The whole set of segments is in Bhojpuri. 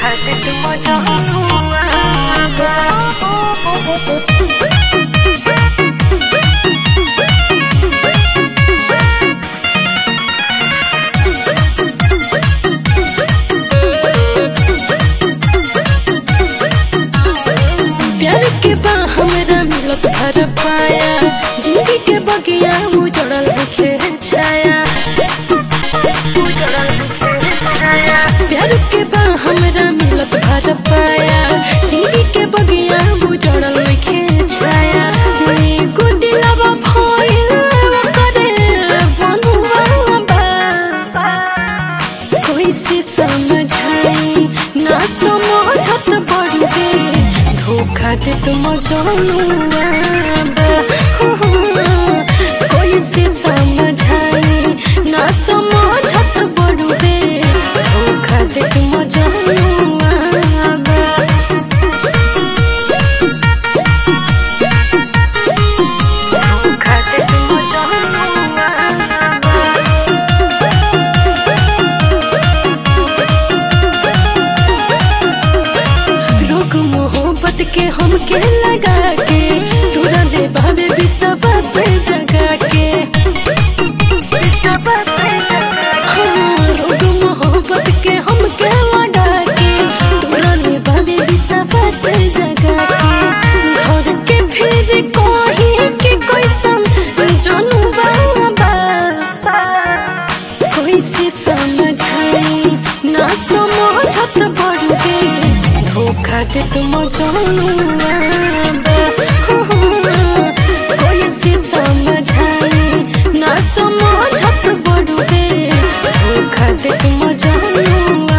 प्यार के बा हमरा मिलत भर पाया जिंदगी के बगिया उजड़ल देखे छाया प्यार के बा हमरा मिलत भर पाया जिंदगी के बगिया उजड़ल देखे छाया एको दिलवा भइल करे बनुआ बा कोई से समझाई ना समझत बड़े धोखा दे तुम जनुआ कोई से समझाई ना समझत बड़े धोखा दे तुम जनुआ धोखा दे तुम जनुआ रोग मोहब्बत के हमके लगा के तोरा दे बाबे बिसवा से जगा के हाँ, रोग मोहब्बत के हमके लगा के तोरा दे बाबे बिसवा से जगा के घर के फिर कहीं के कोई सम जनू बाबा कोई से समझाई ना समझत बड़े धोखा दे तुम जनुआ कोई से समझाई ना समझत बड़े धोखा दे तुम जनुआ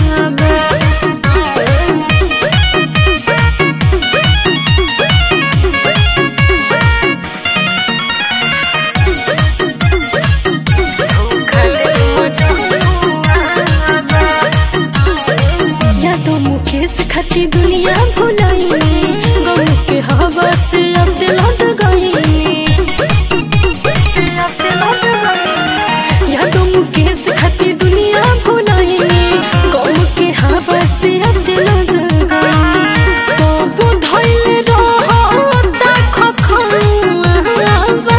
या तो मुकेश खटी दुनिया भुलाइनी गम के हवा से अब दिल हट गईनी या तो मुकेश खटी दुनिया भुलाइनी गम के हवा से अब दिल हट गईनी तो धइल रहता खखुआवा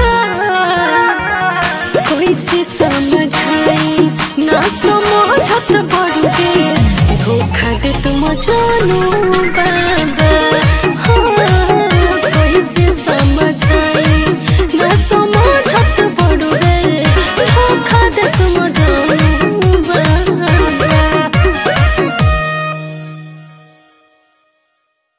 कोई से समझाई ना समझत बड़े धोखा दे तुम जानू बा